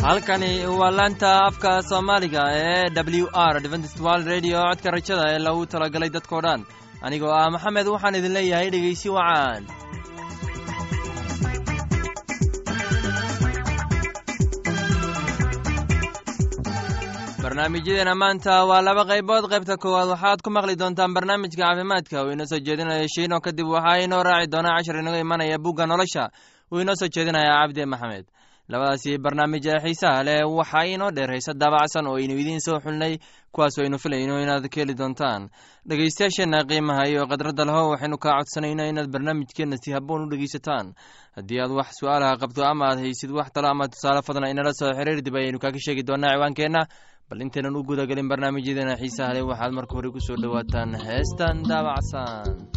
halkani waa laanta afka soomaaliga ee w r dventist world radio codka rajada ee lagu talagalay dadkao dhan anigoo ah maxamed waxaan idin leeyahay dhegaysi wacaan barnaamijyadeena maanta waa laba qaybood qaybta koowaad waxaad ku maqli doontaan barnaamijka caafimaadka uu inoo soo jeedinaya shiino kadib waxaa inoo raaci doonaa cashar inaga imanaya bugga nolosha uu inoo soo jeedinaya cabdi maxamed labadaasi barnaamij ee xiisaha leh waxaa inoo dheer hayse daabacsan oo aynu idiin soo xulnay kuwaasoo aynu filayno inaad ka heli doontaan dhegaystayaasheenna qiimaha iyo khadradda leho waxaynu kaa codsanayna inaad barnaamijkeenna si haboon u dhegaysataan haddii aad wax su-aalaha qabto ama aad haysid wax talo ama tusaale fadna inala soo xiriir dib ayaynu kaaga sheegi doonaa ciwaankeenna bal intaynan u gudagelin barnaamijyadeena xiisaha leh waxaad marka hore ku soo dhowaataan heestan daabacsan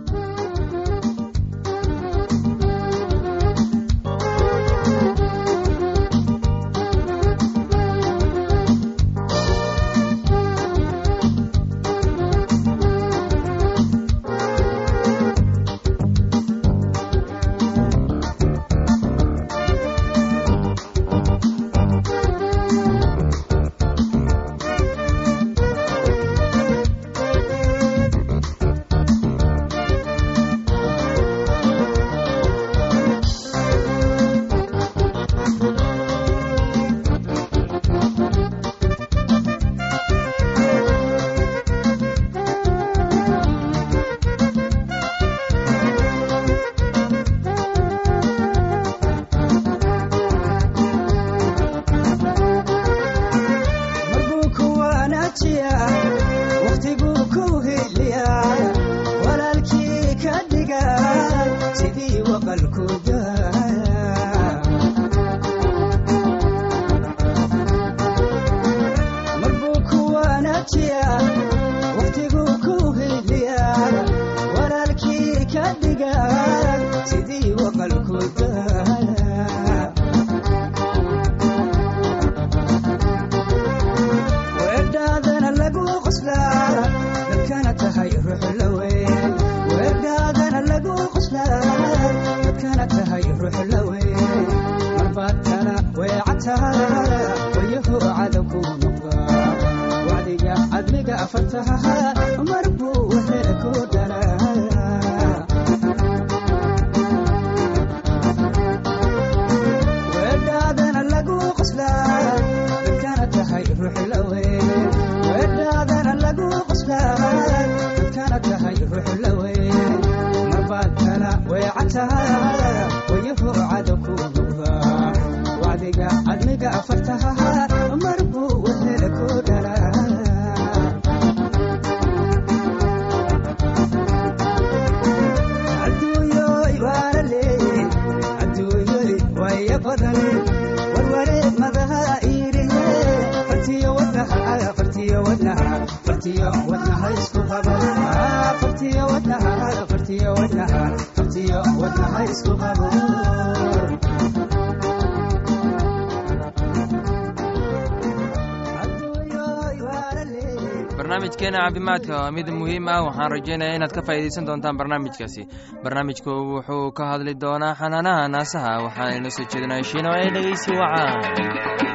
barnaamijkeena caafimaadka waa mid muhiim ah waxaan rajaynaya inaad ka faa'iidaysan doontaan barnaamijkaasi barnaamijku wuxuu ka hadli doonaa xanaanaha naasaha waxaana inoo soo jeedinaya shiino ee dhegeysi wacaan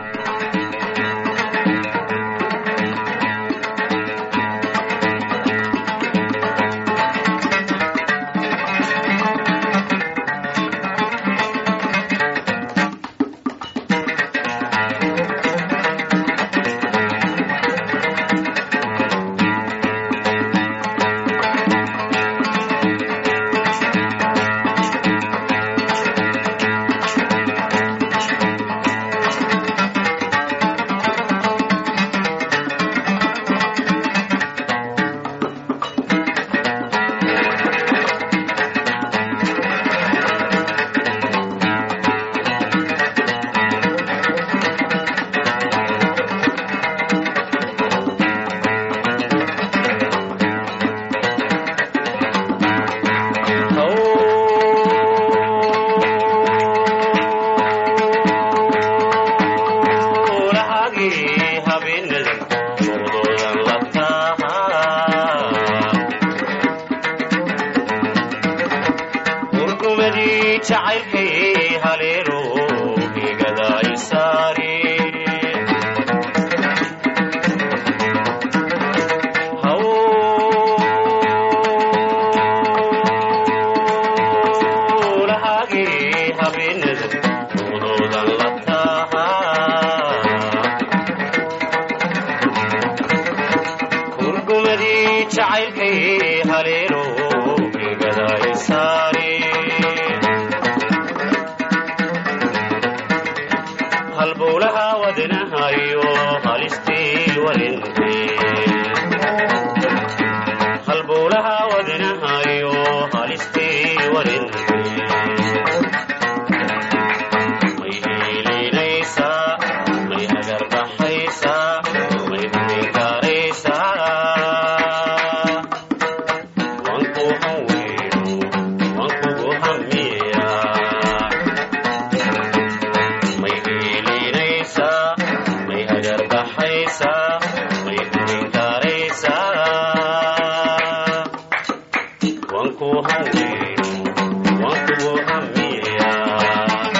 jacaylkay haleelo higada isaari halbowlaha wadnahayo halistii warintee halbowlaha wadnahayo halistii warintee may hiilinaysaa may agarbaxaysaa may huminkaaraysaa wanku haweyno wankugu hamiyaa may hiilinaysaa may agarbaxaysaa may huminkaaraysaa wanku haweyno wankugu hamiyaa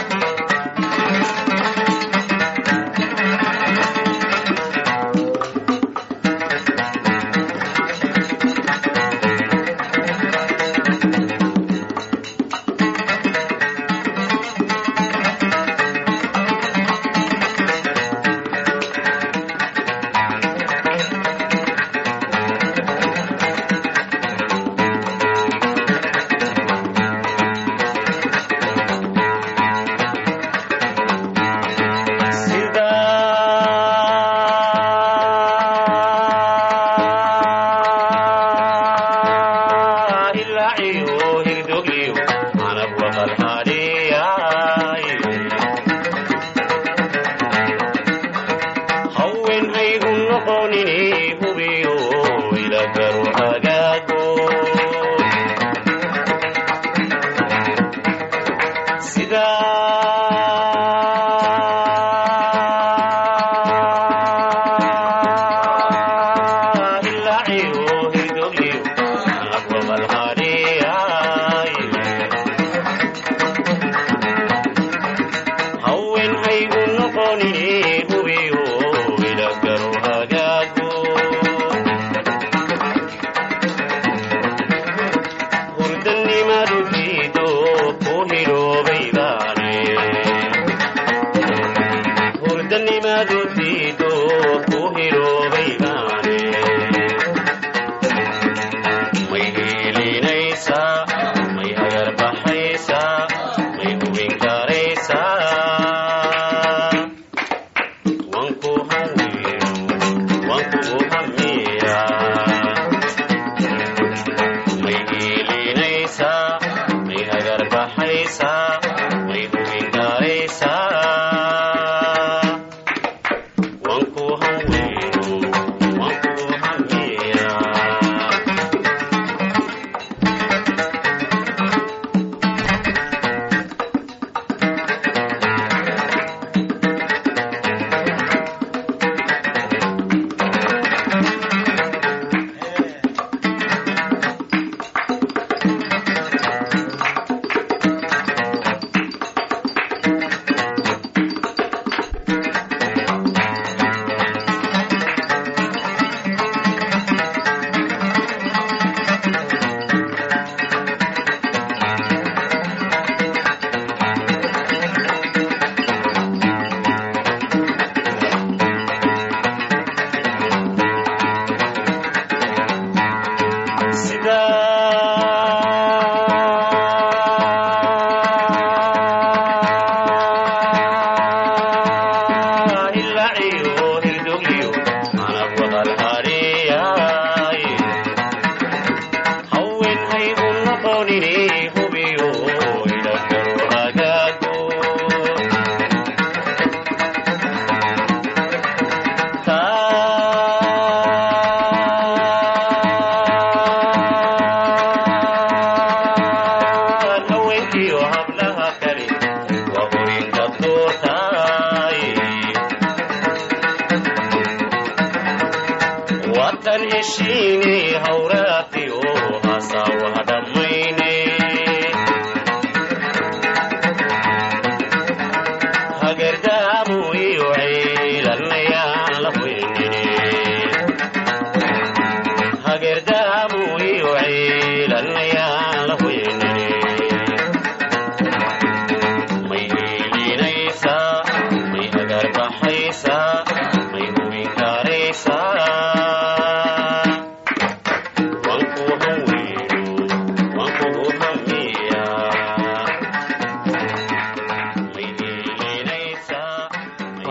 sida ilaaciyo hirdogliyo anab waqal hadhiyaay hawen haygu noqonini hubiyo ilagaru hagaago sida ilaaciyo hirdogliyo anab waqal hadhiyaay hawen haygu noqonini hubiyo ilagaru hagaago hurdanimadu diido ku hiloobay baane hurdanimadu diido ku hiloobay baane may hiilinaysaa may agarbaxaysaa may hubinkaaraysaa wanku haweyno wankugu hamiyaa may hiilinaysaa may agarbaxaysaa may hubinkaaraysaa wanku haweyno wankugu hamiyaa sida ilaaciyo hirdogliyo anab waqal hadhiyaay hawen haygu noqonini hubiyo ilagaru hagaago taan haweenkiyo hablaha kale waa horinka doortaay watan heshiine hawraatiyo hasaawaha dhammayne hagardaamu iyo ciilanayaan la weynine hagardaamu iyo ciilanayaan la weynine may hiilinaysaa may agarbaxaysaa may hubinkaaraysaa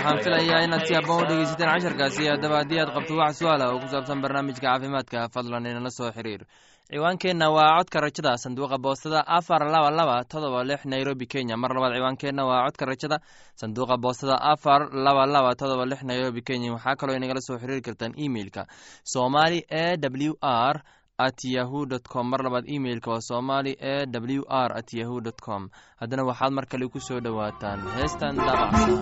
waxaan filayaa inaad si habboon u dhegeysateen casharkaasi haddaba haddii aad qabto wax su-aala oo ku saabsan barnaamijka caafimaadka fadlan inala soo xiriir ciwaankeenna waa codka rajada sanduuqa boostada afar laba laba todoba lix nairobi kenya mar labaad ciwaankeenna waa codka rajada sanduuqa boostada afar laba laba todoba lix nairobi kenya waxaa kaloo inagala soo xiriiri kartaan emeilka somali e w r at yahu dt com mar labaad emeilka waa somali e w r at yahu dt com haddana waxaad mar kale ku soo dhowaataan heestan daabacsan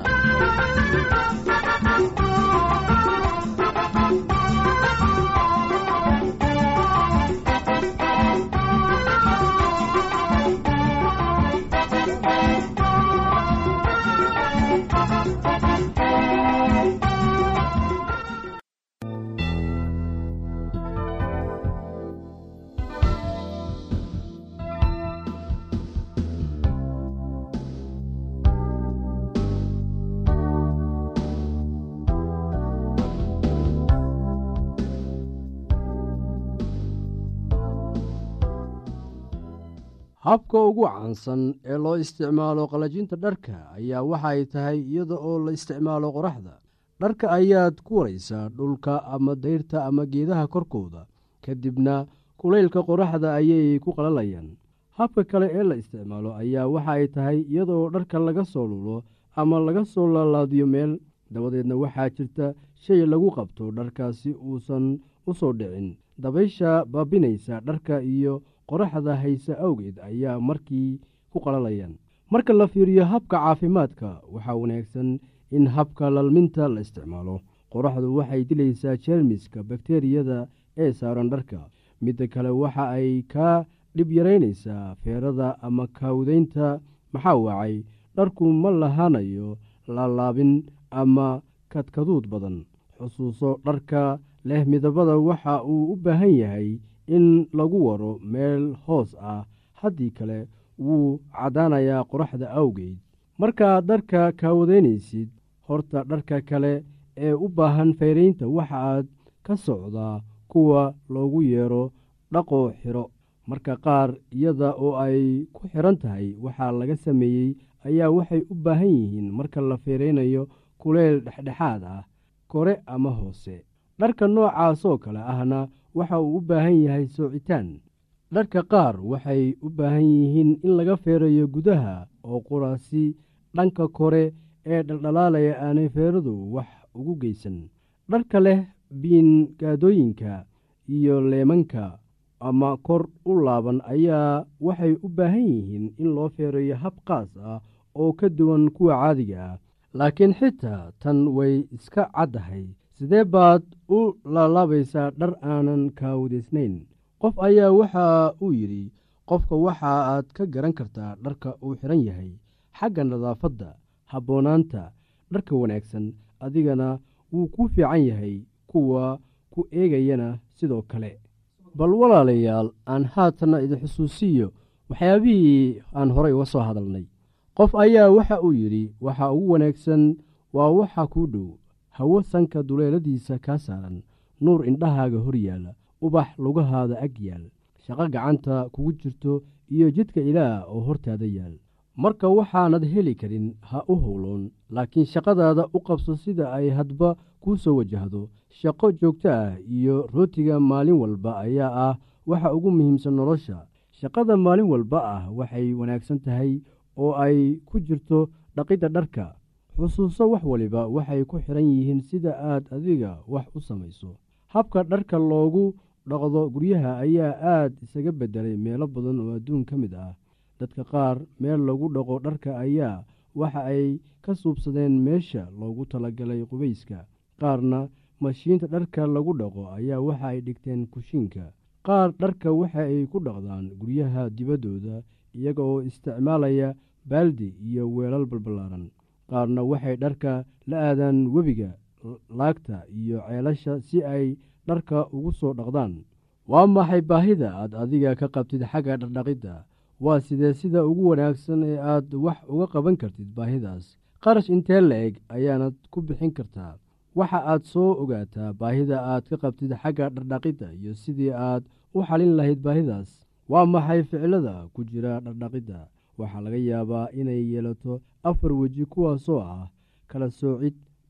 habka ugu caansan ee loo isticmaalo qalajinta dharka ayaa waxay tahay iyada oo la isticmaalo qoraxda dharka ayaad ku waraysaa dhulka ama dayrta ama geedaha korkooda kadibna kulaylka qoraxda ayay ku qalalayaan habka kale ee la isticmaalo ayaa waxa ay tahay iyada oo dharka laga soo lulo ama laga soo laalaadiyo meel dabadeedna waxaa jirta shay lagu qabto dharkaasi uusan u soo dhicin dabaysha baabinaysa dharka iyo qoraxda hayse awgeed ayaa markii ku qalalayaan marka la fiiriyo habka caafimaadka waxaa wanaagsan in habka lalminta la isticmaalo qoraxdu waxay dilaysaa jeermiska bakteriyada ee saaran dharka midda kale waxa ay kaa dhib yaraynaysaa feerada ama kaawdaynta maxaa wacay dharku ma lahaanayo laalaabin ama kadkaduud badan xusuuso dharka leh midabada waxa uu u baahan yahay in lagu waro meel hoos ah haddii kale wuu caddaanayaa qoraxda awgeed markaad dharka kaawadaynaysid horta dharka kale ee u baahan fayraynta waxaaad ka socdaa kuwa loogu yeero dhaqoo xiro marka qaar iyada oo ay ku xidhan tahay waxaa laga sameeyey ayaa waxay u baahan yihiin marka la fayraynayo kuleyl dhexdhexaad ah kore ama hoose dharka noocaasoo kale ahna waxa uu u baahan yahay soocitaan dharka qaar waxay u baahan yihiin in laga feerayo gudaha oo quraasi dhanka kore ee dhaldhalaalaya aanay feeradu wax ugu geysan dharka leh biingaadooyinka iyo leemanka ama kor u laaban ayaa waxay u baahan yihiin in loo feerayo hab qaas ah oo ka duwan kuwa caadiga ah laakiin xitaa tan way iska caddahay sidee baad u laalaabaysaa dhar aanan kaawadaysnayn qof ayaa waxa uu yidhi qofka waxa aad ka garan kartaa dharka uu xidhan yahay xagga nadaafadda habboonaanta dharka wanaagsan adigana wuu ku fiican yahay kuwa ku eegayana sidoo kale bal walaalayaal aan haatanna idin xusuusiyo waxyaabihii aan horay uga soo hadalnay qof ayaa waxa uu yidhi waxa ugu wanaagsan waa waxa kuu dhow hawo sanka duleeladiisa kaa saaran nuur indhahaaga hor yaalla ubax lugahaada ag yaal shaqo gacanta kugu jirto iyo jidka ilaah oo hortaada yaal marka waxaanad heli karin ha u howloon laakiin shaqadaada u qabso sida ay hadba kuu soo wajahdo shaqo joogto ah iyo rootiga maalin walba ayaa ah waxa ugu muhiimsan nolosha shaqada maalin walba ah waxay wanaagsan tahay oo ay ku jirto dhaqidda dharka xusuuso wax waliba waxay ku xidhan yihiin sida aad adiga wax u samayso habka dharka loogu dhaqdo guryaha ayaa aad isaga beddelay meelo badan oo adduun ka mid ah dadka qaar meel lagu dhaqo dharka ayaa waxa ay ka suubsadeen meesha loogu talagalay qubayska qaarna mashiinta dharka lagu dhaqo ayaa waxa ay dhigteen kushiinka qaar dharka waxa ay ku dhaqdaan guryaha dibaddooda iyaga oo isticmaalaya baaldi iyo weelal balballaaran qaarna waxay dharka la aadaan webiga laagta iyo ceelasha si ay dharka ugu soo dhaqdaan waa maxay baahida aad adiga ka qabtid xagga dhardhaqidda waa sidee sida ugu wanaagsan ee aad wax uga qaban kartid baahidaas qarash intee la-eg ayaanad ku bixin kartaa waxa aad soo ogaataa baahida aad ka qabtid xagga dhardhaqidda iyo sidii aad u xalin lahayd baahidaas waa maxay ficilada ku jira dhardhaqidda waxaa laga yaabaa inay yeelato afar weji kuwaasoo ah kala soocid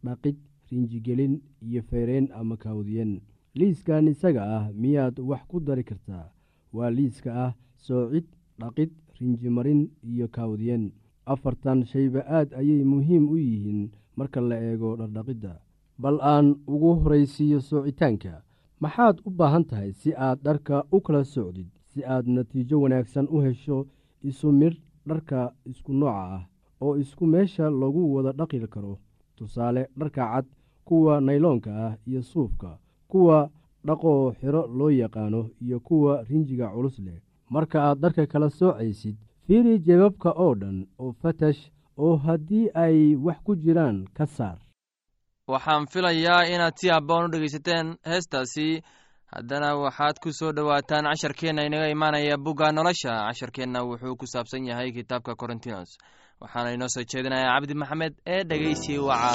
dhaqid rinjigelin iyo feereen ama kaawdiyen liiskan isaga ah miyaad wax ku dari kartaa waa liiska ah soocid dhaqid rinjimarin iyo kaawdiyen afartan shayba aad ayay muhiim u yihiin marka la eego dhardhaqidda bal aan ugu horaysiiyo soocitaanka maxaad u baahan tahay si aad dharka u kala socdid si aad natiijo wanaagsan u hesho isu midh dharka isku nooca ah oo isku meesha lagu wada dhaqi karo tusaale dharka cad kuwa nayloonka ah iyo suufka kuwa dhaqoo xiro loo yaqaano iyo kuwa rinjiga culus leh marka aad dharka kala soocaysid fiiri jebabka oo dhan oo fatash oo haddii ay wax ku jiraan ka saar waxaan filayaa inaad si habboon u dhegaysateen heestaasi haddana waxaad ku soo dhowaataan casharkeenna inaga imaanaya bugga nolosha casharkeenna wuxuu ku saabsan yahay kitaabka korintinos waxaana inoo soo jeedinayaa cabdi maxamed ee dhegeysi waca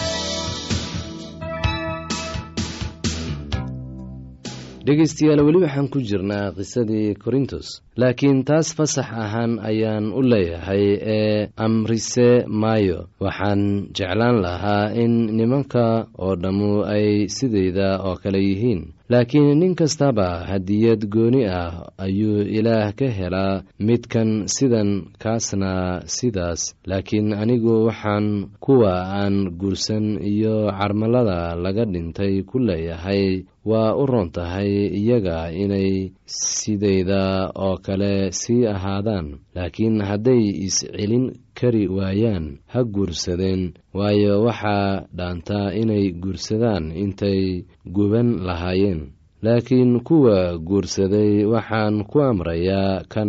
dhegaystayaal weli waxaan ku jirnaa qisadii korintos laakiin taas fasax ahaan ayaan u leeyahay ee amrise maayo waxaan jeclaan lahaa in nimanka oo dhammu ay sidayda oo kale yihiin laakiin nin kastaba hadiyad gooni ah ayuu ilaah ka helaa midkan sidan kaasna sidaas laakiin anigu waxaan kuwa aan guursan iyo carmalada laga dhintay ku leeyahay waa u roon tahay iyaga inay sidayda oo kale sii ahaadaan laakiin hadday is-celin kari waayaan ha guursadeen waayo waxaa dhaantaa inay guursadaan intay guban lahaayeen laakiin kuwa guursaday waxaan ku amrayaa kan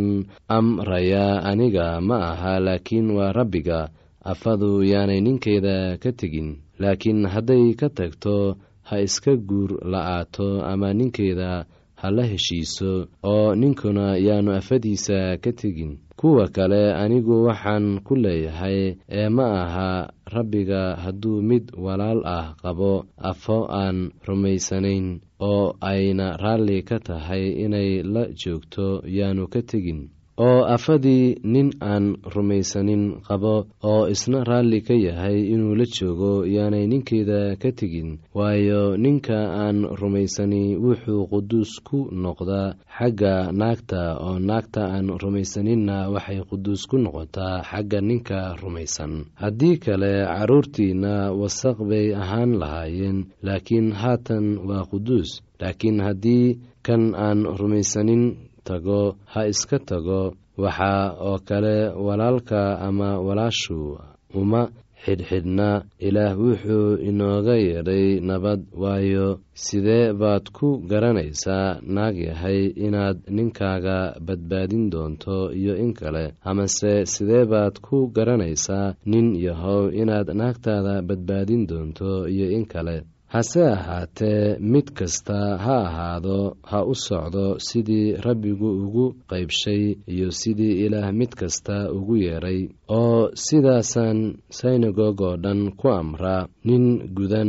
amrayaa aniga ma aha laakiin waa rabbiga afadu yaanay ninkeeda ka tegin laakiin hadday ka tagto ha iska guur la'aato ama ninkeeda ha la heshiiso oo ninkuna yaanu afadiisa ka tegin kuwa kale anigu waxaan ku leeyahay ee ma aha rabbiga hadduu mid walaal ah qabo afo aan rumaysanayn oo ayna raalli ka tahay inay la joogto yaanu ka tegin oo afadii nin aan rumaysanin qabo oo isna raalli ka yahay inuu la joogo yaanay ninkeeda ka tegin waayo ninka aan rumaysani wuxuu quduus ku noqdaa xagga naagta oo naagta aan rumaysaninna waxay quduus ku noqotaa xagga ninka rumaysan haddii kale carruurtiinna wasaq bay ahaan lahaayeen laakiin haatan waa quduus laakiin haddii kan aan rumaysanin tago ha iska tago waxaa oo kale walaalka ama walaashu uma xidhxidhna ilaah wuxuu inooga yeedhay nabad waayo sidee baad ku garanaysaa naag yahay inaad ninkaaga badbaadin doonto iyo in kale amase sidee baad ku garanaysaa nin yahow inaad naagtaada badbaadin doonto iyo in kale hase ahaatee mid kasta ha ahaado ha u socdo sidii rabbigu ugu qaybshay iyo sidii ilaah mid kasta ugu yeedhay oo sidaasaan synagog oo dhan ku amraa nin gudan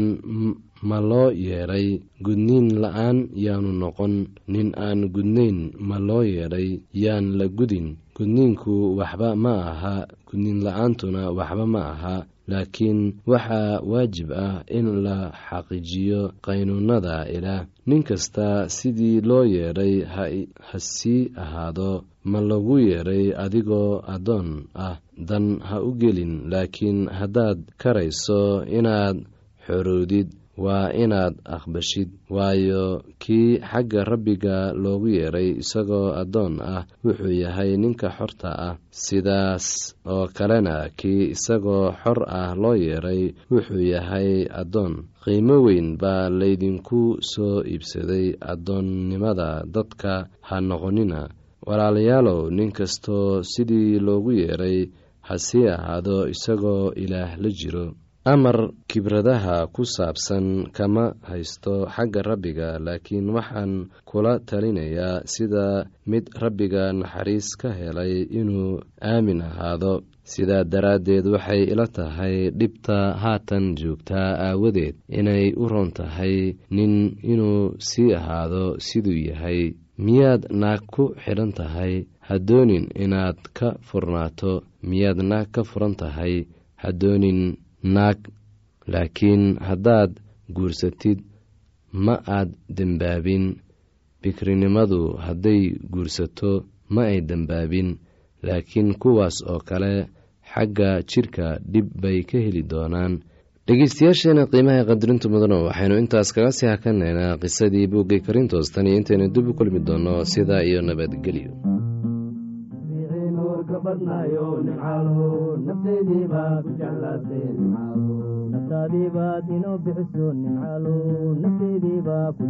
ma loo yeedhay gudniin la-aan yaanu noqon nin aan gudnayn ma loo yeedhay yaan la gudin gudniinku waxba ma aha gudniin la-aantuna waxba ma aha laakiin waxaa waajib ah in la xaqiijiyo qaynuunada ilaah nin kasta sidii loo yeedhay ha sii ahaado ma lagu yeedhay adigoo addoon ah dan ha u gelin laakiin haddaad karayso inaad xorowdid waa inaad aqbashid waayo kii xagga rabbiga loogu yeedhay isagoo addoon ah wuxuu yahay ninka xorta ah sidaas oo kalena kii isagoo xor ah loo yeedhay wuxuu yahay addoon qiimo weyn baa laydinku soo iibsaday addoonnimada dadka ha noqonina walaalayaalow nin kastoo sidii loogu yeedhay ha sii ahaado isagoo ilaah la jiro amar kibradaha ku saabsan kama haysto xagga rabbiga laakiin waxaan kula talinayaa sida mid rabbiga naxariis ka helay inuu aamin ahaado sidaa daraaddeed waxay ila tahay dhibta haatan joogtaa aawadeed inay u roon tahay nin inuu sii ahaado siduu yahay miyaad naag ku xidhan tahay ha doonin inaad ka furnaato miyaad naag ka furan tahay ha doonin naag laakiin haddaad guursatid ma aad dembaabin bikrinimadu hadday guursato ma ay dembaabin laakiin kuwaas oo kale xagga jidhka dhib bay ka heli doonaan dhegeystayaasheena qiimaha qadarinta mudano waxaynu intaas kaga sii hakanaynaa qisadii buuggii karintoos tan iyo intaynu dib u kulmi doonno sidaa iyo nabadgelyo naftaadiibaad inoo bixiso nimcaalo nafteediibaa ku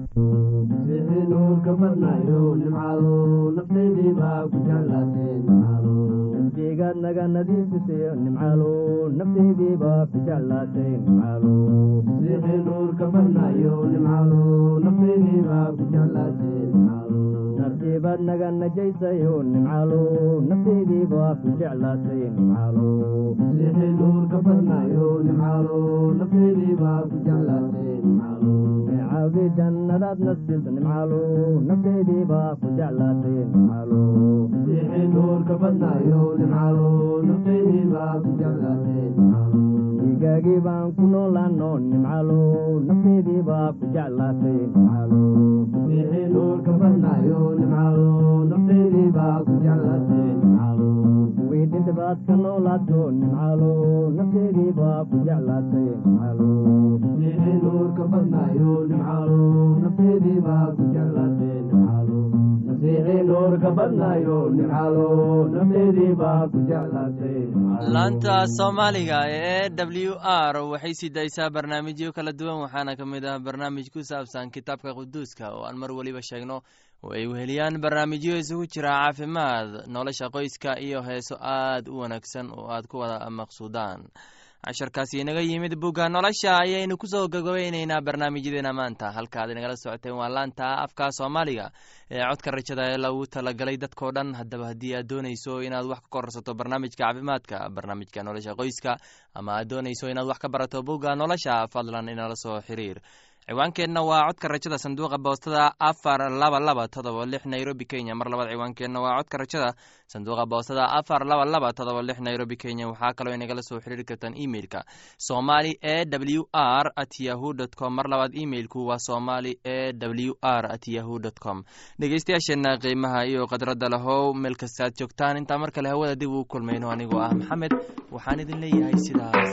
jeclaadnuurka badnayo nimcaalo nafteediibaa ku jeclaatee nimcaalo naftigaad naga nadiifisayo nimcaalo nafteediibaa ku jeclaatay nimcaalo siixii nuurka badnayo nimcaalo nafteediibaa ku jeclaatee nimcaalo naftiibaad naga najaysayo nimcaalo nafteediibaa ku jeclaatay nimcaalo siixii nuurka badnayo nimcaalo nafteediibaa ku jeclaatay nimcaalo necaawdi jannadaad nasilta nimcaalo nafteediibaa ku jeclaatay nimcaalo siixii nuurka badnayo nimcaalo nafteediibaa ku jeclaatay nimcaalo dhiigaagii baan ku noolaano nimcaalo nafteediibaa ku jeclaatay nimcaalo siixii nuurka badnayo nimcaalo nafteediibaa ku jeclaatay nimcaalo kuwii dhintabaad ka noolaato nimcaalo nafteediibaa ku jeclaatay nimcaalo siixii nuurka badnayo nimcaalo nafteediibaa ku jeclaatay nimcaalo masiixii nuurka badnayo nimcaalo nafteediibaa ku jeclaatay laanta soomaaliga ee w r waxay sii daysaa barnaamijyo kala duwan waxaana ka mid ah barnaamij ku saabsan kitaabka quduuska oo aan mar weliba sheegno oo ay weheliyaan barnaamijyo isugu jira caafimaad nolosha qoyska iyo heeso aad u wanaagsan oo aad ku wada maqsuudaan casharkaasi inaga yimid bugga nolosha ayaynu kusoo gagabeyneynaa barnaamijyadeena maanta halkaad inagala socoteen waa laanta afka soomaaliga ee codka rajada ee lagu talagalay dadkao dhan haddaba haddii aad doonayso inaad wax ka korsato barnaamijka caafimaadka barnaamijka nolosha qoyska ama aad doonayso inaad wax ka barato bugga nolosha fadlan inala soo xiriir ciwaankeenna waa codka rajada sanduuqa boostada afar laba laba todoba lix nairobi kenya mar labaad ciwaankeenna waa codka rajada sanduuqa boostada afar laba laba todoba lix nairobi kenya waxaa kaloo inagala soo xiriiri kartaan emeilka somali e w r at yahu dt com mar labaad emeilku waa somali e w r at yahu dt com dhegeystayaasheenna qiimaha iyo khadradda lahow meel kastaad joogtaan intaa mar kale hawada dib uu kulmayno anigoo ah maxamed waxaan idin leeyahay sidaas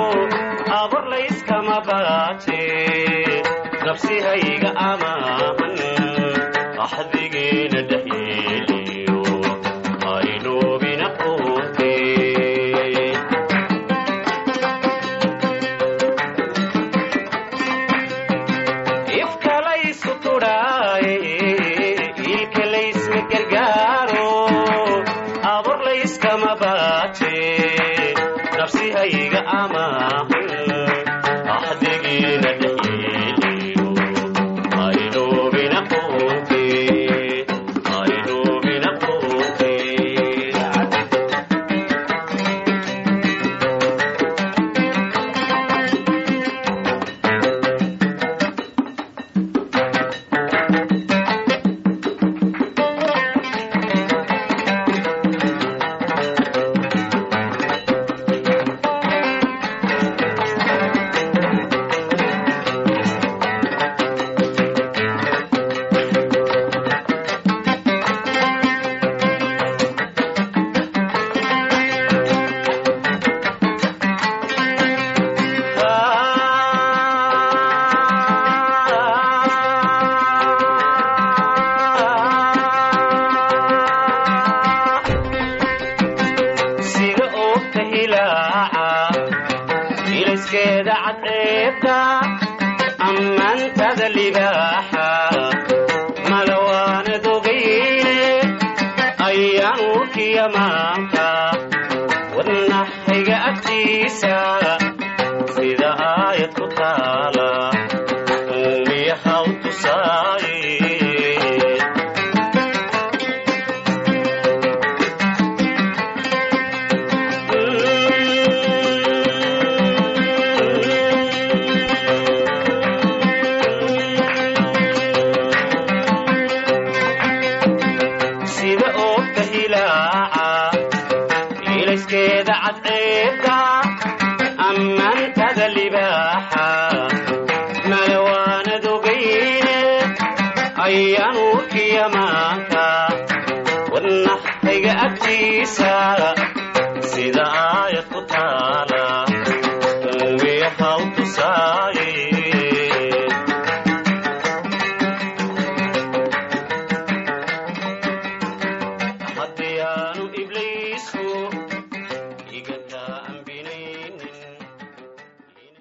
abur layskama baate nafsihayga amaahan axdigeena dhexyeeliyo haynoobina quute ifkalaysu tudhaaye ilka laysma gargaaro abur layskama baate nafsihayga amaahan axdigiina dhexyeeliyo haynoobina quute haynoobina quute sida oogta hilaaca ilayskeeda cadceebta ammaantada libaaxa malawaana dogayne ayaan urkiya maanta wadnaxayga agtiisa sida aayad ku taala uumiyahaw tusaaye sida oogta hilaaca ilayskeeda cadceebta ammaantada libaaxa malawaana dogayne ayaan urkiya maanta wadnaxayga agtiisa sida aayad ku taala uumiyahaw tusaa